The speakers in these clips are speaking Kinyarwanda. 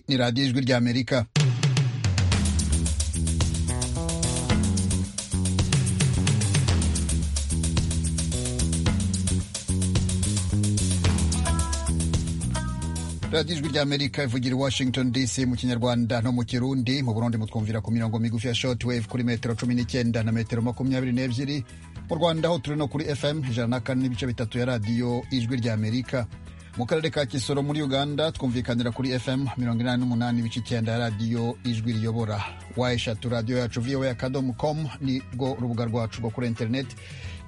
ni radiyo ijwi ry'amerika radiyo ijwi ry'amerika ivugira i washington dc mu kinyarwanda no mu kirundi mu burundi mutwumvira ku mirongo migufi ya short wave kuri metero cumi n'icyenda na metero makumyabiri n'ebyiri mu rwanda ho turi no kuri fm ijana na kane n'ibice bitatu ya radiyo ijwi ry'amerika mu karere ka kisoro muri uganda twumvikanira kuri fm mirongo inani n'umunani ibice icyenda ya radiyo ijwi riyobora wa eshatu radiyo yacu voa akadomo com ni rwo rubuga rwacu rwo kuri interineti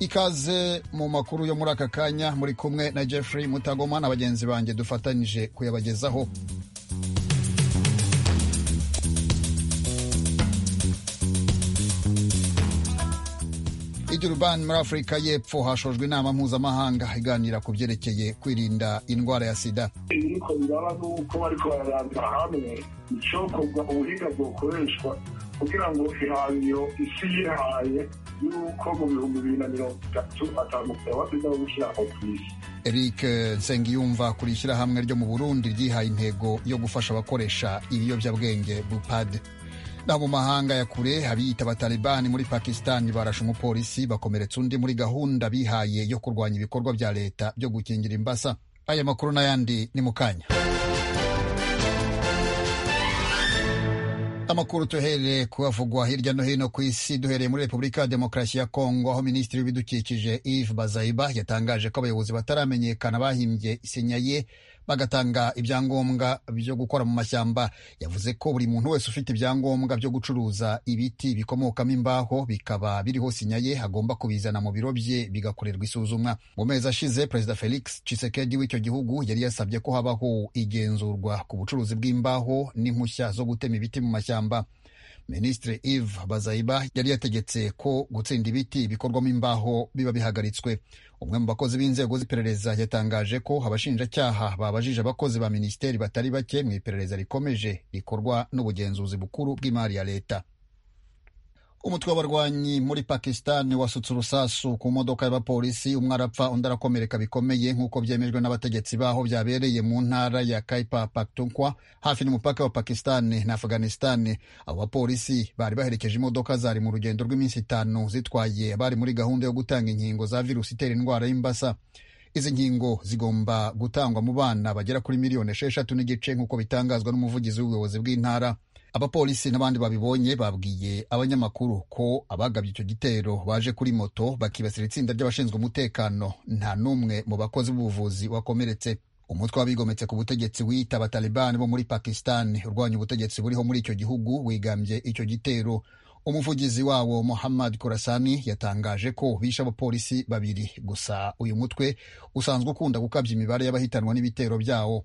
ikaze mu makuru yo muri aka kanya muri kumwe na jeffrey mutagoma na bagenzi banjye dufatanyije kuyabagezaho Durban muri afurika y'epfo hashojwe inama mpuzamahanga iganira ku byerekeye kwirinda indwara ya sida ibiriko biraba ni uko bariko bararandura hamwe icokorwa ubuhinga bwokoreshwa kugira ngo ihaniro isi yihaye y'uko mu bihumbi bibiri na mirongo itatu atandukanye abasiga bo gushyira ku isi eric nsengiyumva kuri ishyirahamwe ryo mu burundi ryihaye intego yo gufasha abakoresha ibiyobyabwenge bupade naho mu mahanga ya kure abiyita abatalibani muri pakisitani barashe umupolisi bakomeretsa undi muri gahunda bihaye yo kurwanya ibikorwa bya leta byo gukingira imbasa aya makuru n'ayandi ni mu kanya amakuru tuhereye kuhavugwa hirya no hino ku isi duhereye muri repubulika ya demokarasi ya kongo aho minisitiri w'ibidukikije eve bazayiba yatangaje ko abayobozi bataramenyekana bahimbye isinya ye bagatanga ibyangombwa byo gukora mu mashyamba yavuze ko buri muntu wese ufite ibyangombwa byo gucuruza ibiti bikomokamo imbaho bikaba biriho sinya ye agomba kubizana mu biro bye bigakorerwa isuzumwa mu mezi ashize perezida felix cisekedi w'icyo gihugu yari yasabye ko habaho igenzurwa ku bucuruzi bw'imbaho n'impushya zo gutema ibiti mu mashyamba minisitiri eve bazayiba yari yategetse ko gutsinda ibiti bikorwamo imbaho biba bihagaritswe umwe mu bakozi b'inzego z'iperereza yatangaje ko abashinjacyaha babajije abakozi ba minisiteri batari bake mu iperereza rikomeje rikorwa n'ubugenzuzi bukuru bw'imari ya leta umutwe w'abarwanyi muri pakisitani wasutse urusasu ku modoka y'abapolisi umwe arapfa undi arakomereka bikomeye nk'uko byemejwe n'abategetsi baho byabereye mu ntara ya kaipa paktunkwa hafi n'umupaka wa pakisitani na afuganisitani abo bapolisi bari baherekeje imodoka zari mu rugendo rw'iminsi itanu zitwaye abari muri gahunda yo gutanga inkingo za virusi itera indwara y'imbasa izi nkingo zigomba gutangwa mu bana bagera kuri miliyoni esheshatu n'igice nk'uko bitangazwa n'umuvugizi w'ubuyobozi bw'intara abapolisi n'abandi babibonye babwiye abanyamakuru ko abagabye icyo gitero baje kuri moto bakibasira itsinda ry'abashinzwe umutekano nta n'umwe mu bakozi b'ubuvuzi wakomeretse umutwe w'abigometse ku butegetsi wita abatalibani bo muri pakisitani urwanya ubutegetsi buriho muri icyo gihugu wigambye icyo gitero umuvugizi wawo muhammad kurasani yatangaje ko bishe abapolisi babiri gusa uyu mutwe usanzwe ukunda gukabya imibare y'abahitanwa n'ibitero byawo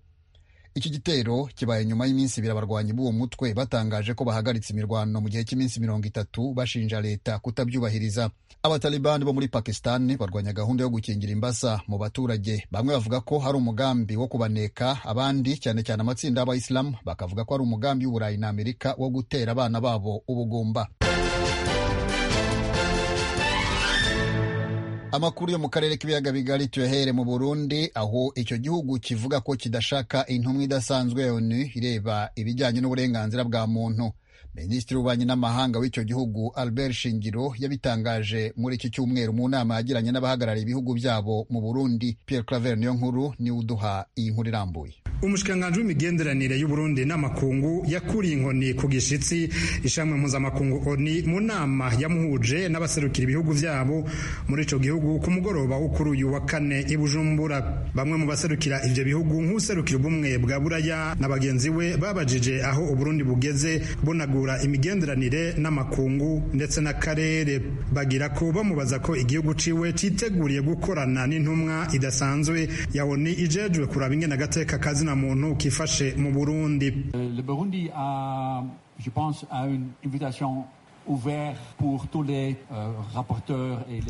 iki gitero kibaye nyuma y'iminsi ibiri abarwanyi b'uwo mutwe batangaje ko bahagaritse imirwano mu gihe cy'iminsi mirongo itatu bashinja leta kutabyubahiriza abatalibani bo muri pakistani barwanya gahunda yo gukingira imbasa mu baturage bamwe bavuga ko hari umugambi wo kubaneka abandi cyane cyane amatsinda y'abayisilamu bakavuga ko hari umugambi w'uburayi na amerika wo gutera abana babo ubugumba amakuru yo mu karere k'ibiyaga bigari tuyahere mu burundi aho icyo gihugu kivuga ko kidashaka intumwa idasanzwe ya onu ireba ibijyanye n'uburenganzira bwa muntu minisitiri w'ububanyi n'amahanga w'icyo gihugu albert shingiro yabitangaje muri iki cyumweru mu nama yagiranye n'abahagarariye ibihugu byabo mu burundi pierre claver niyo nkuru niwe uduha iyi nkuru irambuye umushikiranganji w'imigenderanire y'uburundi n'amakungu yakuriye inkoni ku gishitsi ishami mpuzamakungu oni mu nama yamuhuje n'abaserukira ibihugu vyabo muri ico gihugu ku mugoroba wo kuri uyu wa kane i bujumbura bamwe mu baserukira ivyo bihugu nk'userukira ubumwe bwa buraya na bagenzi we babajije aho uburundi bugeze bunagura imigenderanire n'amakungu ndetse n'akarere bagira ko bamubaza ko igihugu ciwe citeguriye gukorana n'intumwa idasanzwe ya oni ijejwe kuraba ingene agateka kazi na muntu kifashe mu Burundi. Le Burundi a, je pense, a une invitation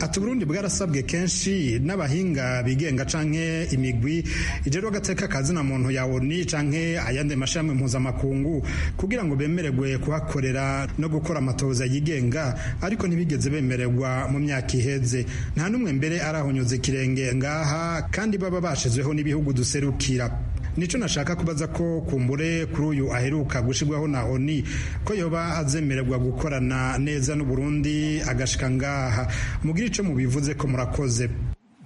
ati uburundi bwarasabwe kenshi n'abahinga bigenga canke imigwi ijerwa agateka kazina muntu ya oni canke ayandi mashami mpuzamakungu kugira ngo bemererwe kuhakorera no gukora amatoza yigenga ariko ntibigeze bemererwa mu myaka iheze nta n'umwe mbere arahonyuza ikirenge ngaha kandi baba bashizweho n'ibihugu duserukira nico nashaka kubaza ko kumbure kuri uyu aheruka gushirwaho na ONU ko yoba azemererwa gukorana neza n'u Burundi agashika ngaha mugira ico mubivuze ko murakoze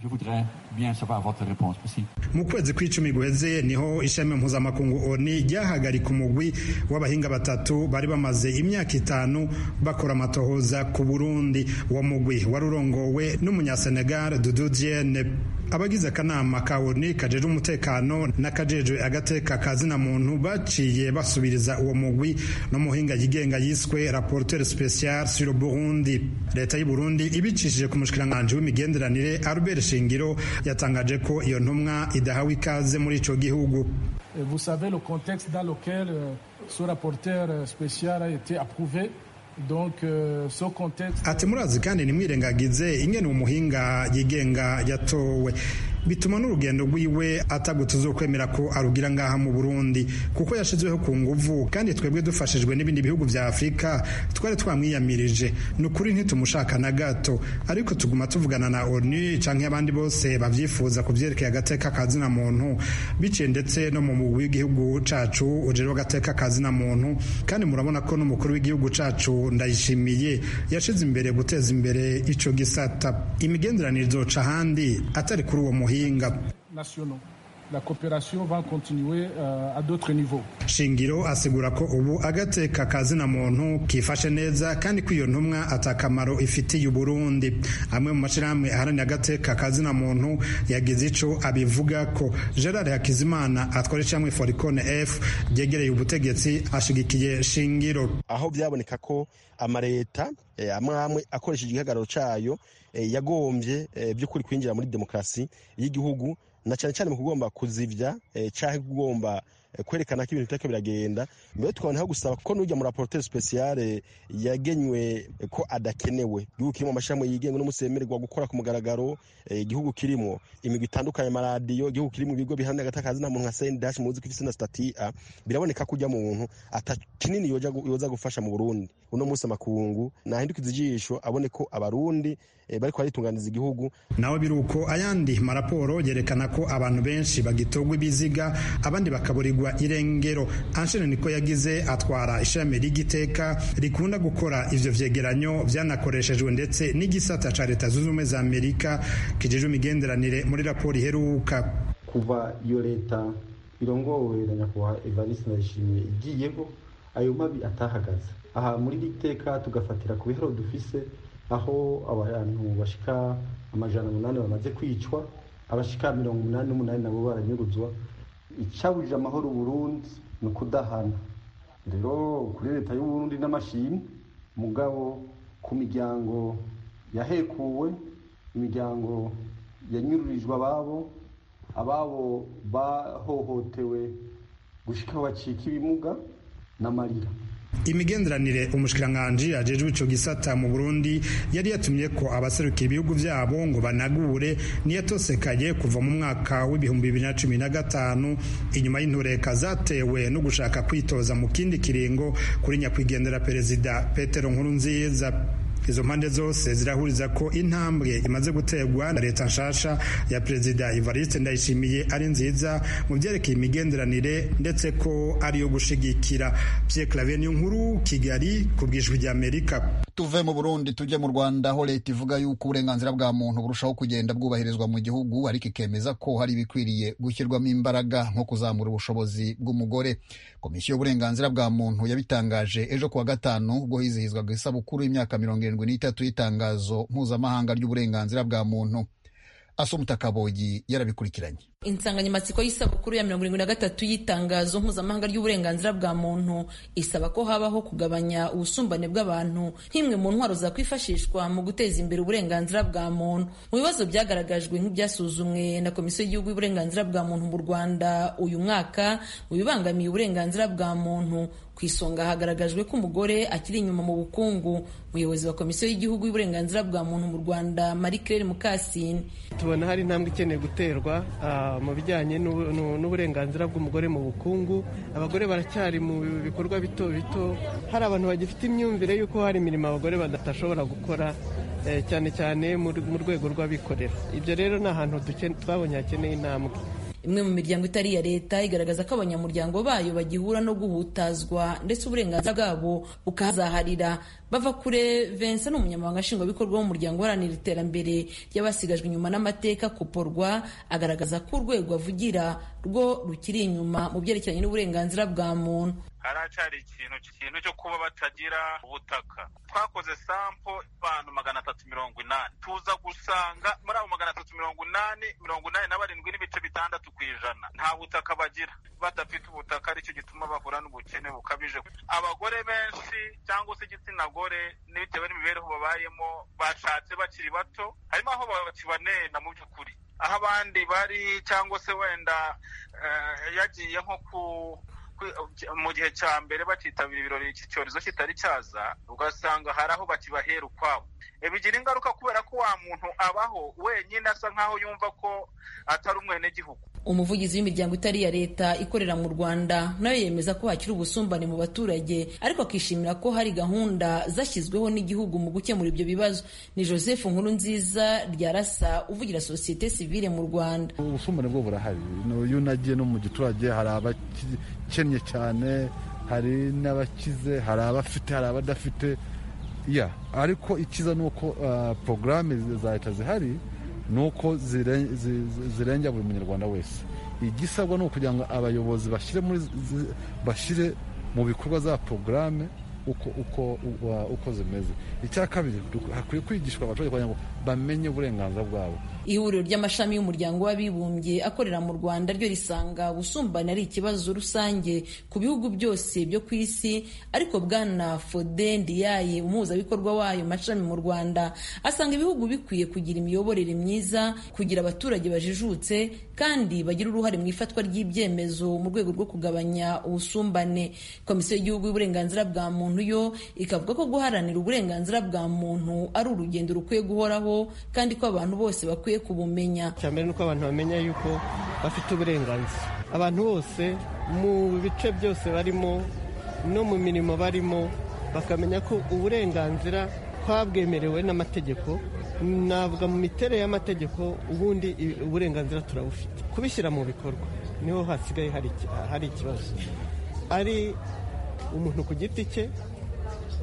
Je voudrais bien savoir votre réponse possible. mu kwezi kw'icumi guheze niho ishami mpuzamakungu oni ryahagarika umugwi w'abahinga batatu bari bamaze imyaka itanu bakora amatohoza ku burundi uwo mugwi wari urongowe n'umunyasenegal dudu diene abagize akanama ka oni kajejwe umutekano n'akajejwe agateka ka zina muntu baciye basubiriza uwo mugwi n'umuhinga yigenga yiswe rapporteur special sur le burundi leta y'u burundi ibicishije ku mushikiranganji w'imigenderanire albert shingiro yatangaje ko iyo ntumwa idahawe ikaze muri ico gihugu Et Vous savez le contexte dans lequel euh, ce rapporteur euh, spécial a été approuvé. Donc, euh, ce contexte. ati murazi kandi ntimwirengagize ingene uwo muhinga yigenga yatowe bituma n'urugendo rwiwe atagutuzokwemera ko arugira ngaha mu burundi kuko yashizweho ku nguvu kandi twebwe dufashijwe n'ibindi bihugu vya afurika twari twamwiyamirije ni ukuri ntitumushaka na gato ariko tuguma tuvugana na onu canke abandi bose bavyifuza ku vyerekeye agateka ka zina muntu biciye ndetse no mu mugwi w'igihugu cacu ujerewe agateka ka zina muntu kandi murabona ko n'umukuru w'igihugu cacu ndayishimiye yashize imbere guteza imbere ico gisata imigenderanire izoca ahandi atari kuri uwo muhinga nationaux. La coopération va continuer euh, à d'autres niveaux. shingiro asigura ko ubu agateka ka zina muntu kifashe neza kandi ko iyo ntumwa atakamaro ifitiye uburundi amwe mu mashyirahamwe aharanira agateka ka zina muntu yagize ico abivuga ko gerard hakizimana atwara ishyirahamwe foricone f ryegereye ubutegetsi ashigikiye shingiro aho byaboneka ko amareta eh, amwe amwe akoresheje igihagararo cayo eh, yagombye eh, by'ukuri kwinjira muri demokarasi y'igihugu na cyane cyane mu kugomba kuzivya eh, canke kugomba eh, kwerekana ko ibintu bitariko biragenda mbere tukabonaho gusaba ko n'urya mu rapporteur special eh, yagenywe eh, ko adakenewe igihugu kirimo amashirahamwe yigenga n'umusemererwa gukora ku mugaragaro eh, igihugu kirimo imigwi itandukanye amaradiyo igihugu kirimo ibigo bihamya agatakazi nta muntu nka sendash muzi ko ifise na stati a biraboneka ko ujya mu buntu ata kinini yoja gu- yoza gufasha mu burundi uno munsi amakungu nahindukiza ijisho abone ko abarundi eh, bariko baritunganiza igihugu nawe biruko ayandi maraporo yerekana ko abantu benshi bagitogwa ibiziga abandi bakaburirwa irengero anshene niko yagize atwara ishami ry'igiteka rikunda gukora ivyo vyegeranyo vyanakoreshejwe ndetse n'igisata ca leta zunze ubumwe za amerika kijejwe imigenderanire muri raporo iheruka kuva iyo leta irongowe na nyakubahwa evariste ndayishimiye igiyeko ayo mabi atahagaze aha muri iri teka tugafatira ku biharo dufise aho abantu bashika amajana umunani bamaze kwicwa abashika mirongo umunani n'umunani nabo baranyuruzwa icabujije amahoro uburundi ni ukudahana rero kuri leta y'uburundi n'amashimwe mugabo ku miryango yahekuwe imiryango yanyururijwe ababo ababo bahohotewe gushika aho bacika ibimuga n'amarira imigenderanire umushikiranganji ajejwe ico gisata mu burundi yari yatumye ko abaserukira ibihugu vyabo ngo banagure niyatosekaye kuva mu mwaka w'ibihumbi bibiri na cumi na gatanu inyuma y'intureka zatewe no gushaka kwitoza mu kindi kiringo kuri nyakwigendera perezida petero nkurunziza izo mpande zose zirahuriza ko intambwe imaze guterwa na leta nshasha ya perezida evariste ndayishimiye ari nziza mu byerekeye imigenderanire ndetse ko ari iyo gushigikira pierre claver niyo nkuru kigali ku bwijwi rya amerika tuve mu burundi tujye mu rwanda aho leta ivuga yuko uburenganzira bwa muntu burushaho kugenda bwubahirizwa mu gihugu ariko ikemeza ko hari ibikwiriye gushyirwamo imbaraga nko kuzamura ubushobozi bw'umugore komisiyo y'uburenganzira bwa muntu yabitangaje ejo kuwa gatanu ubwo hizihizwaga isabukuru y'imyaka mirongo irindwi n'itatu y'itangazo mpuzamahanga ry'uburenganzira bwa muntu asumutakabogi yarabikurikiranye insanganyamatsiko y'isabukuru ya mirongo irindwi na gatatu y'itangazo mpuzamahanga ry'uburenganzira bwa muntu isaba ko habaho kugabanya ubusumbane bw'abantu nk'imwe mu ntwaro zakwifashishwa mu guteza imbere uburenganzira bwa muntu mu bibazo byagaragajwe nk'ibyasuzumwe na komisiyo y'igihugu y'uburenganzira bwa muntu mu rwanda uyu mwaka mu bibangamiye uburenganzira bwa muntu ku isonga hagaragajwe ko umugore akiri inyuma mu bukungu umuyobozi wa komisiyo y'igihugu y'uburenganzira bwa muntu mu rwanda marie claire mukasine tubona hari intambwe ikeneye guterwa ah, mu bijyanye n'ubu- n'u- n'uburenganzira bw'umugore mu bukungu abagore baracyari mu bikorwa bito bito hari abantu bagifite imyumvire y'uko hari imirimo abagore badashobora gukora eh, cyane cyane mu mu rwego rw'abikorera ibyo rero ni ahantu duke- twabonye hakeneye intambwe imwe mu miryango itari iya leta igaragaza ko abanyamuryango bayo bagihura no guhutazwa ndetse uburenganzira bwabo bukahazaharira bava kure Vincent ni umunyamabanga nshingwabikorwa w'umuryango uharanira iterambere ry'abasigajwe inyuma n'amateka kuporwa agaragaza ko urwego avugira rwo rukiri inyuma mu byerekeranye n'uburenganzira bwa muntu haracyari ikintu ikintu cyo kuba batagira ubutaka twakoze sampo abantu magana atatu mirongo inani tuza gusanga muri abo magana atatu mirongo inani mirongo inani na barindwi n'ibice bitandatu ku ijana nta butaka bagira badafite ubutaka aricyo gituma bahura n'ubukene bukabije abagore benshi cyangwa se igitsina gore n'ibitewe n'imibereho babayemo bashatse bakiri bato harimo aho bakibanena mu by'ukuri aho abandi bari cyangwa se wenda yagiye nko ku mu gihe cya mbere bakitabira ibirori iki cyorezo kitari cyaza ugasanga hari aho bakibahera ukwabo bigira ingaruka kubera ko wa muntu abaho wenyine asa nk'aho yumva ko atari umwenegihugu umuvugizi w'imiryango itari iya leta ikorera mu rwanda nawe yemeza ko hakiri ubusumbane mu baturage ariko akishimira ko hari gahunda zashyizweho n'igihugu mu gukemura ibyo bibazo ni joseph nkuru nziza rya rasa uvugira sosiyete sivile mu rwanda ubusumbane bwo burahari iyo unagiye no mu giturage hari abakennye cyane hari n'abakize hari abafite hari abadafite ya ariko ikiza ni uko porogaramu za leta zihari ni uko zirengera buri munyarwanda wese igisabwa ni ukugira ngo abayobozi bashyire mu bikorwa za porogaramu uko zimeze icya kabiri hakwiye kwigishwa abaturage kugira ngo bamenye uburenganzira bwabo ihuriro ry'amashami y'umuryango w'abibumbye akorera mu rwanda ryo risanga ubusumbane ari ikibazo rusange ku bihugu byose byo ku isi ariko bwana fode ndiyaye umuhuzabikorwa wayo mashami mu rwanda asanga ibihugu bikwiye kugira imiyoborere myiza kugira abaturage bajijutse kandi bagira uruhare mu ifatwa ry'ibyemezo mu rwego rwo kugabanya ubusumbane komisiyo y'igihugu y'uburenganzira bwa muntu yo ikavuga ko guharanira uburenganzira bwa muntu ari urugendo rukwiye guhoraho kandi ko abantu bose bakwiye bakwiye kubumenya cyambere nuko abantu bamenya yuko bafite uburenganzira abantu bose mu bice byose barimo no mu mirimo barimo bakamenya ko uburenganzira twabwemerewe n'amategeko navuga mu miterere y'amategeko ubundi uburenganzira turabufite kubishyira mu bikorwa niho hasigaye hari ikibazo ari umuntu ku giti cye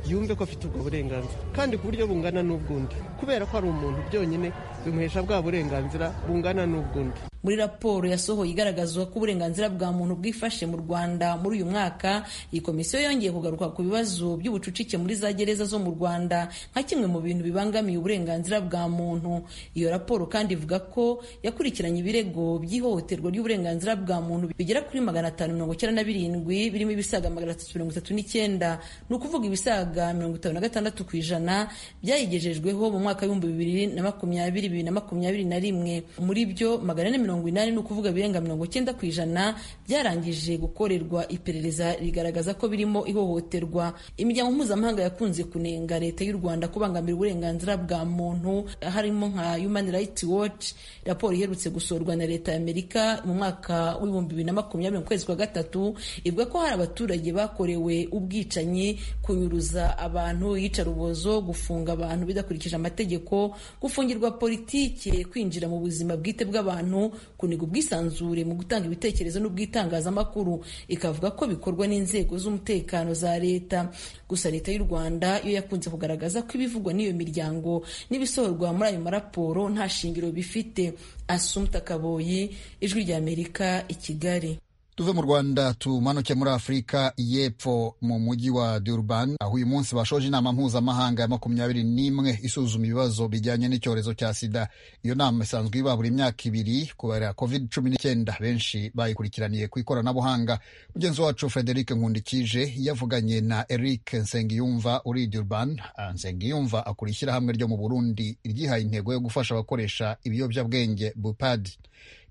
yumve ko afite ubwo burenganzira kandi ku buryo bungana n'ubw'undi kubera ko ari umuntu byonyine bimuhesha bwa burenganzira bungana n'ubw'undi muri raporo yasohoye igaragaza ko uburenganzira bwa muntu bwifashe mu rwanda muri uyu mwaka iyi komisiyo yongeye kugaruka ku bibazo by'ubucucike muri za gereza zo mu rwanda nka kimwe mu bintu bibangamiye uburenganzira bwa muntu iyo raporo kandi ivuga ko yakurikiranye ibirego by'ihohoterwa ry'uburenganzira bwa muntu bigera kuri magana atanu mirongo icyenda na birindwi birimo ibisaga magana atatu mirongo itatu n'icyenda ni ukuvuga ibisaga mirongo itanu na gatandatu ku ijana byayigejejweho mu mwaka w'ibihumbi bibiri na makumyabiri bibiri na makumyabiri na rimwe muri byo magana ane mirongo inani ni ukuvuga birenga mirongo icyenda ku ijana byarangije gukorerwa iperereza rigaragaza ko birimo ihohoterwa imiryango mpuzamahanga yakunze kunenga leta y'u rwanda kubangamira uburenganzira bwa muntu harimo nka human rights watch raporo iherutse gusorwa na leta y'amerika mu mwaka w'ibihumbi bibiri na makumyabiri mu kwezi kwa gatatu ivuga ko hari abaturage bakorewe ubwicanyi kunyuruza abantu iyicarubozo gufunga abantu bidakurikije amategeko gufungirwa politike kwinjira mu buzima bwite bw'abantu kuniga ubwisanzure mu gutanga ibitekerezo n'ubwitangazamakuru ikavuga ko bikorwa n'inzego z'umutekano za leta gusa leta y'u rwanda yo yakunze kugaragaza ko ibivugwa n'iyo miryango n'ibisohorwa muri ayo maraporo nta shingiro bifite asumta kaboyi ijwi ry'amerika i kigali tuve mu rwanda tumanuke muri afurika y'epfo mu mujyi wa durban aho uyu munsi bashoje inama mpuzamahanga ya makumyabiri n'imwe isuzuma ibibazo bijyanye n'icyorezo cya sida iyo nama isanzwe iba buri myaka ibiri kubera covid cumi n'icyenda benshi bayikurikiraniye ku ikoranabuhanga mugenzi wacu frederic nkundikije yavuganye na eric nsengiyumva uri durban nsengiyumva akura ishyirahamwe ryo mu burundi ryihaye intego yo gufasha abakoresha ibiyobyabwenge bupad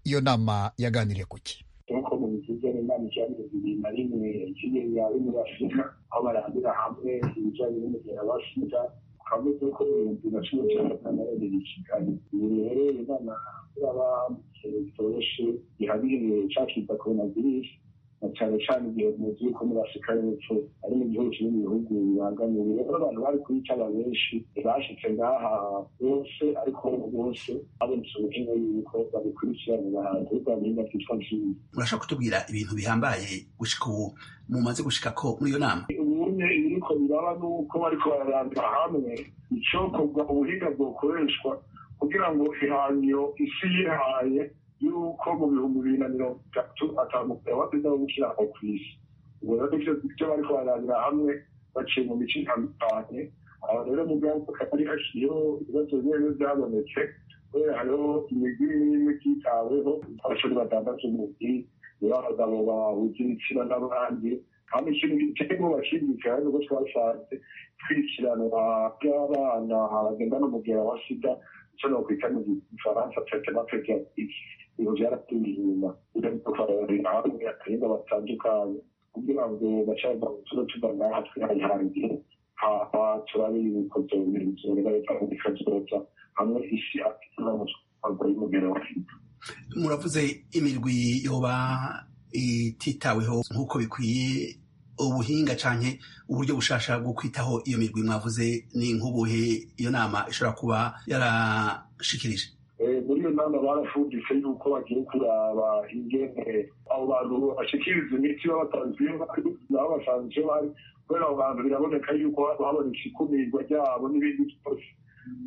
iyo nama yaganiriye kuki ibijyanye bibiri na rimwe kigega yo muri afurika aho barambira hamwe ibijyanye n'umugera wa sida hamwe n'uko ibihumbi na cumi cyenda na bibiri i kigali ibi rero inama kuraba bitoroshye gihabiye cya kiza korona virusi na cyane cyane igihe muzi yuko muri afurika y'epfo ari mu gihugu kiri mu bihugu bibangamiye rero abantu bari kuyicana benshi bashyitse ngaha bose ariko bose babonetse ubutumwa yuko babikurikirana bahanzi b'urwanda bakitwa nziza murashobora kutubwira ibintu bihambaye gushika ubu mumaze gushika ko muri iyo nama ubunye ibiriko biraba ni uko bariko bararandira hamwe icokorwa ubuhinga bwokoreshwa kugira ngo ihanyo isi yihaye yuko mu bihumbi bibiri na mirongo itatu atamukura waziza wo gukiranuka ku isi ubwo rero nivyo ivyo bariko bararangira hamwe baciye mu mico itandukanye aho rero mugabo akatari hakiriho ibibazo bimwe bimwe byabonetse kubera hariho imigwi imwe imwe byitaweho abashuri badandaza umuti niba abagabo bahuje ibitsina n'abandi kandi ikintu gitego bashimikira nuko twashatse kwikiranwa by'abana bagenda n'umugera wa sida icyo nokwita mu gifaransa tetemateke ibintu byaratuye inyuma udabikorera hamwe akayenga batandukanye kugira ngo bacaba utuba tuganaha twihangihangiye haba turabe ibikozo bizoba bikazoza hamwe isi akitira mu twago y'umugera wa sida muravuze imirwi yoba ititaweho nk'uko bikwiye ubuhinga canke uburyo bushasha bwo kwitaho iyo mirwi mwavuze ni nk'ubuhe iyo nama ishobora kuba yarashikirije muri iyo nama barafunditse yuko bagiye kuraba ingene abo bantu bashikiriza imiti babatanziye bari nabo basanzwe bari kubera abo bantu biraboneka yuko habonetse ikumirwa ryabo n'ibindi byose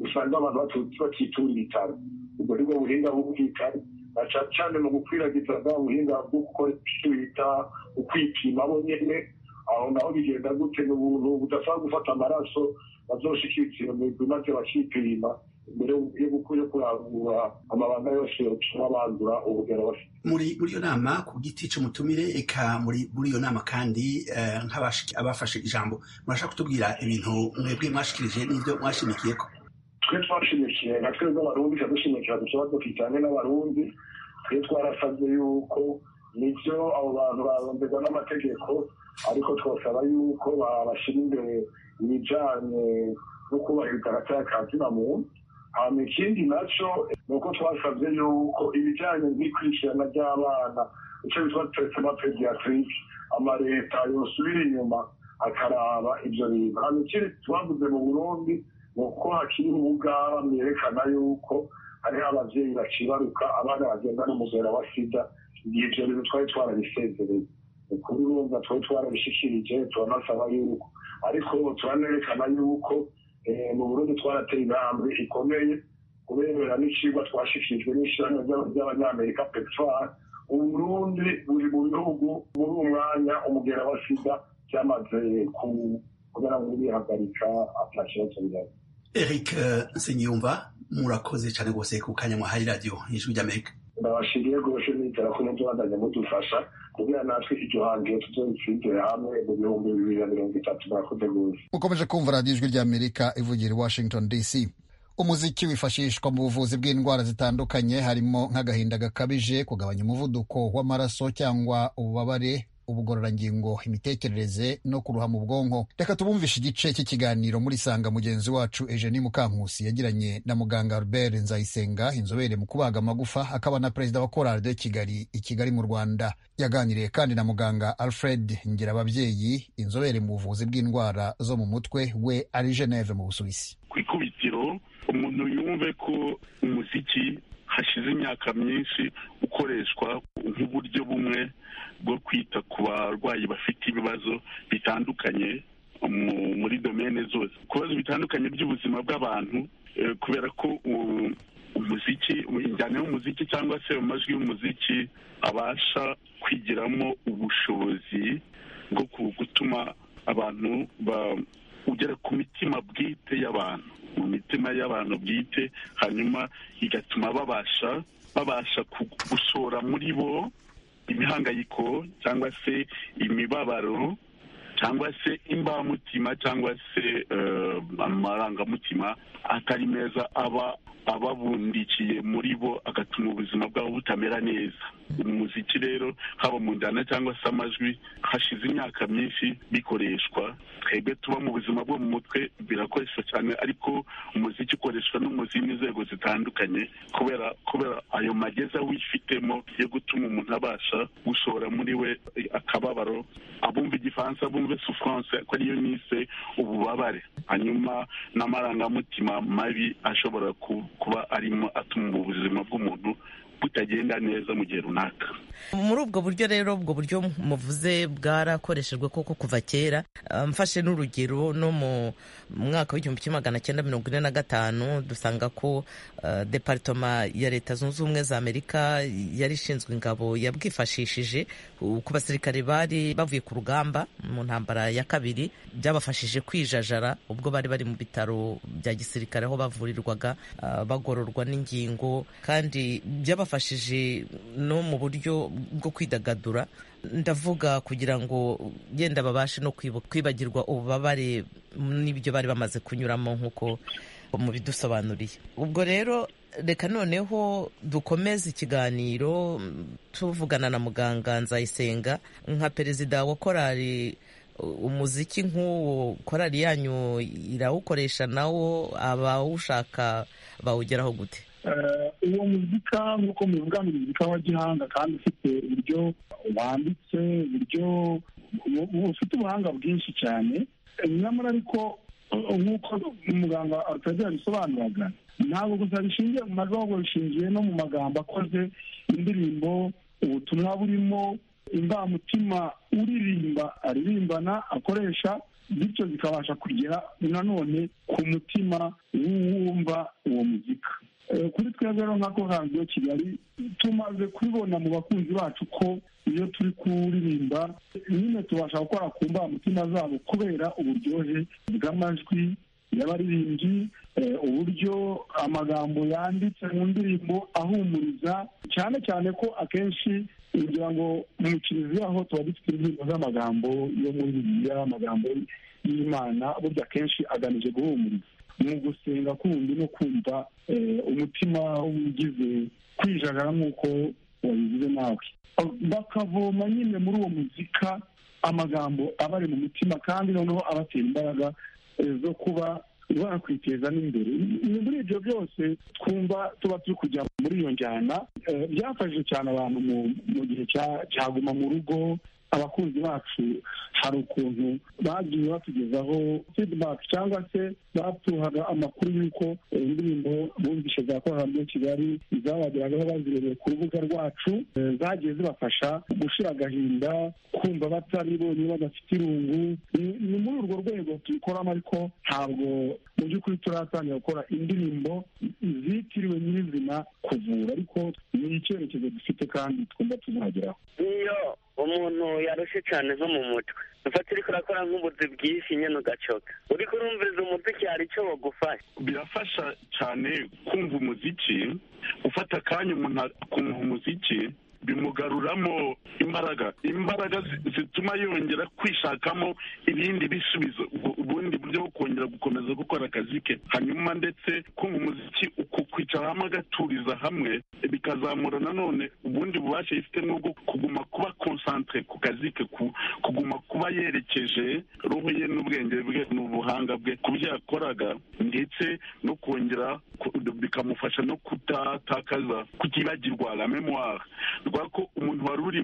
usanga abantu bakitura ibitaro ubwo nibwo buhinga bumvikana na cyane cyane mu gukwiragiza bwa buhinga bwo gukora icyo bita ukwipima bo nyene aho naho bigenda gute ni ubuntu budashobora gufata amaraso bazoshikiriza iyo migwi maze bakipima imbere yo kurangura amabanga yose yotuma bandura urugero bafite muri muri iyo nama ku giti cy'umutumire eka muri muri iyo nama kandi abafashe ijambo murashaka kutubwira ibintu mwebwe mwashikirije n'ibyo mwashimikiyeko twe twashimikiye na twebwe abarundi twadushyimikira ku kibazo kijyanye n'abarundi twe twarasabye yuko nibyo abo bantu barondegwa n'amategeko ariko twasaba yuko babashyira imbere ibijyanye no kubahiriza agatarakazi na muntu hanyuma ikindi nacyo ni uko twasabye yuko ibijyanye n'ikurikirana ry'abana icyo bitwa tresema pediatric amaleta yosubira inyuma akaraba ibyo bintu hanyuma ikindi twavuze mu burundi uko hakiri ubugaba mwerekana yuko hariho ababyeyi bakibaruka abana bagenda n'umugera wa sida igihe ibyo bintu twari twarabisezereye ukuri urumva twari twarabishikirije turanasaba yuko ariko turanerekana yuko mu burundi twarateye intambwe ikomeye kubera n'icigwa twashikirijwe n'ishyirahamwe ry'abanyamerika pepfar uburundi buri mu bihugu muri umwanya umugera wa sida byamaze ku kubera ngo bihagarika ata kibazo bihari eric nsengiyumva murakoze cyane rwose ku kanya mwahaye radiyo ijwi ry'amerika ndabashimiye rwose nizera ko muzabandanya mudufasha kugira natwe iryo hangiye tuzoritsindire hamwe mu bihumbi bibiri na mirongo itatu murakoze rwose mukomeje kumva radiyo ijwi ry'amerika ivugira i washington dc umuziki wifashishwa mu buvuzi bw'indwara zitandukanye harimo nk'agahinda gakabije kugabanya umuvuduko w'amaraso cyangwa ububabare ubugororangingo imitekerereze no kuruha mu bwonko reka tubumvishe igice cy'ikiganiro muri sanga mugenzi wacu Eugenie Mukankusi yagiranye na muganga Albert Nzayisenga inzobere mu kubaga amagufa akaba na perezida wa korali de Kigali i Kigali mu Rwanda yaganiriye kandi na muganga Alfred Ngirababyeyi inzobere mu buvuzi bw'indwara zo mu mutwe we ari Geneve mu Busuwisi ku ikubitiro umuntu yumve ko umuziki hashize imyaka myinshi ukoreshwa nk'uburyo bumwe bwo kwita ku barwayi bafite ibibazo bitandukanye muri domene zose ku bibazo bitandukanye by'ubuzima bw'abantu kubera ko umuziki injyana y'umuziki cyangwa se amajwi y'umuziki abasha kwigiramo ubushobozi bwo gutuma abantu ugera ku mitima bwite y'abantu mu mitima y'abantu bwite hanyuma igatuma babasha babasha gushora muri bo imihangayiko cyangwa se imibabaro cyangwa se imbamutima cyangwa se amarangamutima atari meza aba ababundikiye muri bo agatuma ubuzima bwabo butamera neza umuziki rero haba mu njyana cyangwa se amajwi hashize imyaka myinshi bikoreshwa twebwe tuba mu buzima bwo mu mutwe birakoreshwa cyane ariko umuziki ukoreshwa no mu zindi nzego zitandukanye kubera kubera ayo mageza wifitemo yo gutuma umuntu abasha gushora muri we akababaro abumva igifaransa bumve souffrance ko ariyo nise ububabare hanyuma n'amarangamutima mabi ashobora kuba arimo atuma ubuzima bw'umuntu butagenda neza mu gihe runaka muri ubwo buryo rero ubwo buryo muvuze bwarakoreshejwe koko kuva kera mfashe n'urugero no mu mwaka w'igihumbi kimwe magana cyenda mirongo ine na gatanu dusanga ko deparitoma ya leta zunze ubumwe za amerika yari ishinzwe ingabo yabwifashishije ku basirikare bari bavuye ku rugamba mu ntambara ya kabiri byabafashije kwijajara ubwo bari bari mu bitaro bya gisirikare aho bavurirwaga bagororwa n'ingingo kandi byabafashije byabafashije no mu buryo bwo kwidagadura ndavuga kugira ngo yenda babashe no kwibagirwa ububabare n'ibyo bari bamaze kunyuramo nk'uko mubidusobanuriye ubwo rero reka noneho dukomeze ikiganiro tuvugana na muganga nzayisenga nka perezida wa korali umuziki nk'uwo korali yanyu irawukoresha nawo abawushaka bawugeraho gute uwo muzika nk'uko mubivuga ni umuzika wa gihanga kandi ufite uburyo wanditse uburyo ufite ubuhanga bwinshi cyane nyamara ariko nk'uko umuganga arutagira yabisobanuraga ntabwo gusa bishingiye mu majwi ahubwo bishingiye no mu magambo akoze indirimbo ubutumwa burimo imbamutima uririmba aririmbana akoresha bityo zikabasha kugera nanone ku mutima w'uwumva uwo muzika kuri twebwe rero nka radiyo kigali tumaze kubibona mu bakunzi bacu ko iyo turi kuririmba nyine tubasha gukora ku mbamutima zabo kubera uburyohe bw'amajwi y'abaririmbyi uburyo amagambo yanditse mu ndirimbo ahumuriza cyane cyane ko akenshi kugira ngo mu kiliziya aho tuba dufite indirimbo z'amagambo yo muri bibiliya amagambo y'imana burya akenshi agamije guhumuriza mu gusenga kundi no kumva umutima w'ugize kwijagara nk'uko wabigize nawe bakavoma nyine muri uwo muzika amagambo aba ari mu mutima kandi noneho abatera imbaraga zo kuba bakwiteza n'imbere muri ibyo byose twumva tuba turi kujya muri iyo njyana byafashije cyane abantu mu gihe cyaguma mu rugo abakunzi bacu hari ukuntu bagiye batugezaho fidibaki cyangwa se batuhaga amakuru y'uko indirimbo bumvishe za kororadiyo kigali zabageragaho bazirebeye ku rubuga rwacu zagiye zibafasha gushira agahinda kumva batari bonyine badafite irungu ni muri urwo rwego tubikoramo ariko ntabwo mu by'ukuri turatangira gukora indirimbo zitiriwe nyirizina kuvura ariko ni icyerekezo dufite kandi twumva tuzageraho iyo umuntu yarushye cyane zo mu mutwe ufata uri kurakora nk'ubuzi bwinshi nyine ugacoka uri kurumviriza umuziki hari icyo bagufasha birafasha cyane kumva umuziki gufata akanya umuntu akumva umuziki bimugaruramo imbaraga imbaraga zituma yongera kwishakamo ibindi bisubizo ubundi buryo bwo kongera gukomeza gukora akazi ke hanyuma ndetse kumva umuziki kwicara hamwe agaturiza hamwe bikazamura nanone ubundi bubasha yifitemo bwo kuguma kuba konsantere ku kazi ke kuguma kuba yerekeje roho ye n'ubwenge bwe n'ubuhanga bwe ku byo yakoraga ndetse no kongera bikamufasha no kutatakaza kutibagirwa la memoire rwa ko umuntu wari uri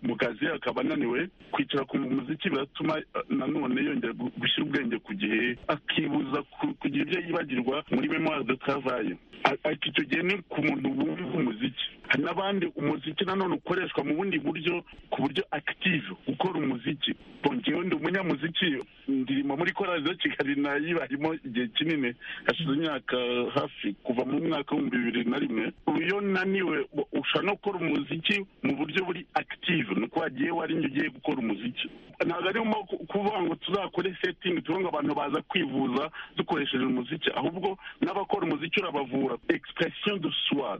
mu kazi akaba ananiwe kwicara ku muziki biratuma nanone yongera gushyira ubwenge ku gihe akibuza kugira ibyo yibagirwa muri memoire de travail ariko icyo gihe ni ku muntu wumva umuziki hari n'abandi umuziki nanone ukoreshwa mu bundi buryo ku buryo akitive ukora umuziki bongewe ndi umunyamuziki ndirimo muri korali za kigali nayibarimo igihe kinini hashize imyaka hafi kuva mu mwaka w'ibihumbi bibiri na rimwe iyo naniwe ushobora no gukora umuziki mu buryo buri akitive ni uko wagiye warinye ugiye gukora umuziki ntabwo arimo kuvuga ngo tuzakore setingi tuvuge ngo abantu baza kwivuza dukoresheje umuziki ahubwo n'abakora umuziki urabavura egisipuresiyo do suwa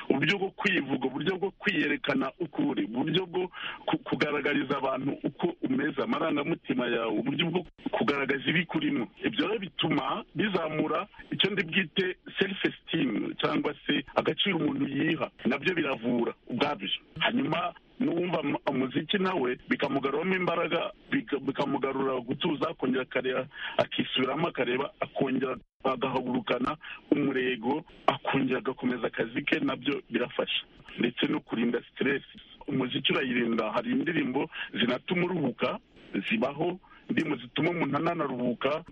uburyo bwo kwivuga uburyo bwo kwiyerekana ukuri uburyo bwo kugaragariza abantu uko umeze amarangamutima yawe uburyo bwo kugaragaza ibikurimo ibyo rero bituma bizamura icyo ndi bwite self esteem cyangwa se agaciro umuntu yiha nabyo biravura ubwabyo hanyuma n'uwumva umuziki nawe bikamugaruramo imbaraga bikamugarura gutuza akongera akareba akisubiramo akareba akongera agahagurukana umurego akongera agakomeza akazi ke nabyo birafasha ndetse no kurinda siteresi umuziki urayirinda hari indirimbo zinatuma uruhuka zibaho indirimbo zituma umuntu ananaruhuka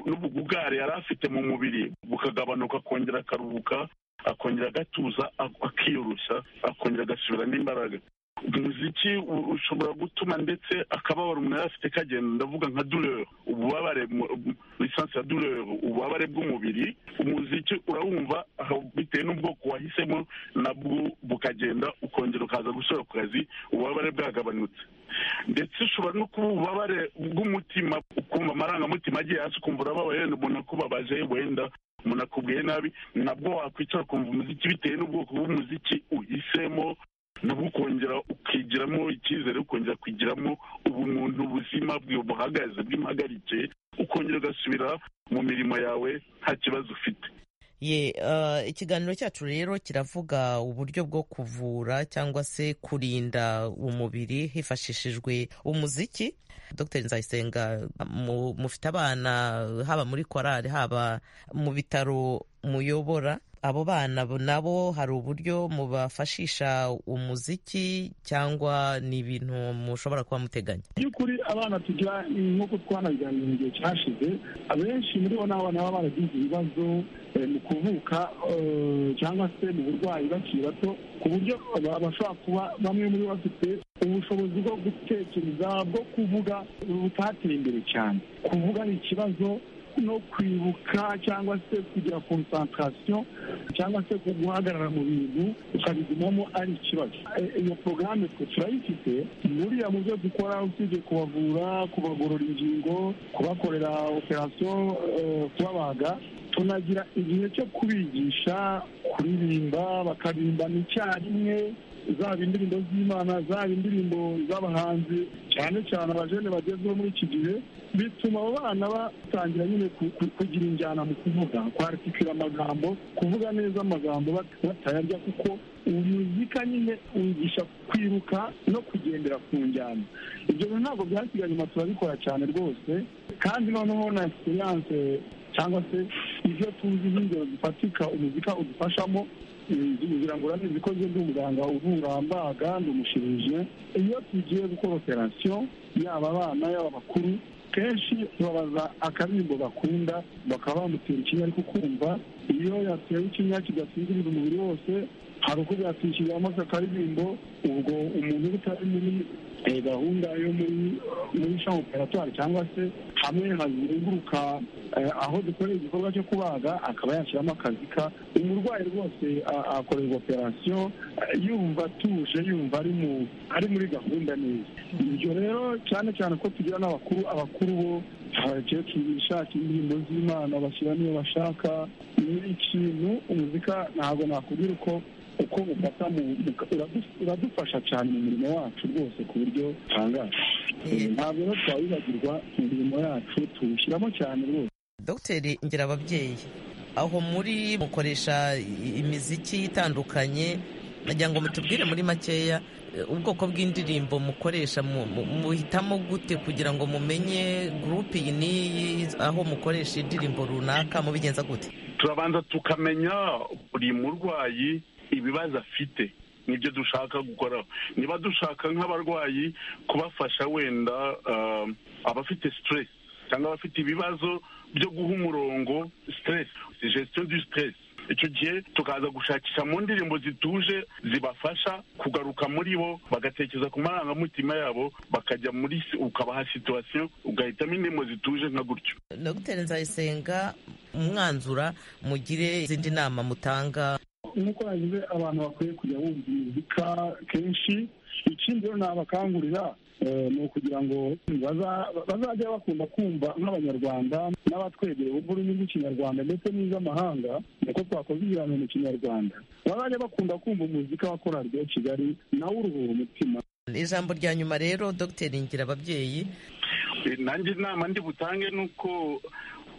n'ubugugare yari afite mu mubiri bukagabanuka akongera akaruhuka akongera agatuza akiyoroshya akongera agasubiramo imbaraga umuziki ushobora gutuma ndetse akababaro umuntu yari afite kagenda ndavuga nka dureri ububabare lisansi ya dureri ububabare bw'umubiri umuziki urawumva bitewe n'ubwoko wahisemo nabwo bukagenda ukongera ukaza gusubira ku kazi ububabare bwagabanutse ndetse ushobora no kuba ububabare bw'umutima ukumva amarangamutima agiye hasi ukumva urababaye wenda umuntu akubabaje wenda umuntu akubwiye nabi nabwo wakwicara ukumva umuziki bitewe n'ubwoko bw'umuziki uhisemo nabwo ukongera ukigiramo icyizere ukongera kwigiramo ubumuntu buzima bwe buhagaze bw'impagarike ukongera ugasubira mu mirimo yawe nta kibazo ufite ye ikiganiro cyacu rero kiravuga uburyo bwo kuvura cyangwa se kurinda umubiri hifashishijwe umuziki dr nzayisenga mufite abana haba muri korali haba mu bitaro muyobora abo bana nabo hari uburyo mubafashisha umuziki cyangwa ni ibintu mushobora kuba muteganya by'ukuri abana tugira nk'uko twanabiganira mu gihe cyashize abenshi muri bo ni abana baba baragize ibibazo mu kuvuka cyangwa se mu burwayi bakiri bato ku buryo bashobora kuba bamwe muri bo bafite ubushobozi bwo gutekereza bwo kuvuga butateye imbere cyane kuvuga ni ikibazo no kwibuka cyangwa se kugira konsantarasiyo cyangwa se guhagarara mu bintu ukabigumamo ari ikibazo iyo porogaramu twe turayifite buriya mu byo dukora usibye kubavura kubagorora ingingo kubakorera operasiyo kubabaga tunagira igihe cyo kubigisha kuririmba bakarimbana icyarimwe zaba indirimbo z'imana zaba indirimbo z'abahanzi cyane cyane abajene bagezweho muri iki gihe bituma abo bana batangira nyine kugira injyana mu kuvuga kwatikira amagambo kuvuga neza amagambo batayarya kuko umuzika nyine wigisha kwiruka no kugendera ku njyana ibyo bintu ntabwo byasigaye inyuma turabikora cyane rwose kandi noneho na esipiranse cyangwa se ibyo tuzi nk'ingero zifatika umuzika udufashamo ngira ngo urane zikoze n'umuganga uvura mbaga ndi umushirije iyo tugiye gukora operasiyo yaba abana yaba bakuru kenshi tubabaza akaririmbo bakunda bakaba bamutera ikinya ariko kumva iyo yatewe ikinya kidasinziriza umubiri wose hari uko byatwishyurira amaso akaririmbo ubwo umuntu utari muri gahunda yo muri sha operatwari cyangwa se hamwe hazenguruka aho dukorera igikorwa cyo kubaga akaba yashyiramo akazika umurwayi rwose akorerwa operasiyo yumva atuje yumva ari muri gahunda neza ibyo rero cyane cyane ko tugira n'abakuru abakuru bo abakecuru bishaka indirimbo z'imana bashyira niyo bashaka ni ikintu umuzika ntabwo nakubwira uko uko ufata uradufasha cyane mu mirimo wacu rwose ku buryo butangaje ntabwo rero twawibagirwa mu mirimo yacu tuwushyiramo cyane rwose dogiteri ngira ababyeyi aho muri mukoresha imiziki itandukanye nagira ngo mutubwire muri makeya ubwoko bw'indirimbo mukoresha muhitamo gute kugira ngo mumenye gurupe iyi n'iyi aho mukoresha indirimbo runaka mubigenza gute turabanza tukamenya buri murwayi ibibazo afite nibyo dushaka gukora niba dushaka nk'abarwayi kubafasha wenda abafite siteresi cyangwa abafite ibibazo byo guha umurongo siteresi gestion du siteresi icyo gihe tukaza gushakisha mu ndirimbo zituje zibafasha kugaruka muri bo bagatekereza ku marangamutima yabo bakajya muri ukabaha situwasiyo ugahitamo indirimbo zituje nka gutyo dogiteri nzayisenga umwanzura mugire izindi nama mutanga nk'uko yagize abantu bakwiye kujya bumva imizika kenshi ikindi rero nabakangurira ni ukugira ngo bazajya bakunda kumva nk'abanyarwanda n'abatwegeye bumva ururimi rw'ikinyarwanda ndetse n'iz'amahanga niko twakoze ibiganiro mu kinyarwanda bazajya bakunda kumva umuzika wa korari ya kigali nawe uruhura umutima ijambo rya nyuma rero dr ngira ababyeyi nanjye inama ndi butange ni uko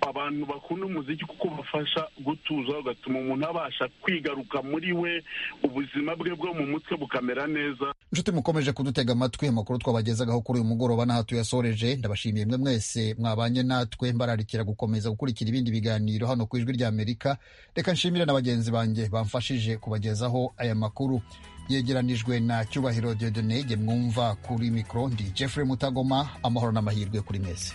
abantu bakunda umuziki kuko ubafasha gutuza ugatuma umuntu abasha kwigaruka muri we ubuzima bwe bwo mu mutwe bukamera neza inshuti mukomeje kudutega amatwi amakuru twabagezagaho kuri uyu mugoroba n'aha tuyasoreje ndabashimiye mwe mwese mwabanye natwe mbararikira gukomeza gukurikira ibindi biganiro hano ku ijwi rya amerika reka nshimire na bagenzi banjye bamfashije kubagezaho aya makuru yegeranijwe na cyubahiro diodone gemwumva kuri mikoro ndi jeffrey mutagoma amahoro n'amahirwe kuri mwese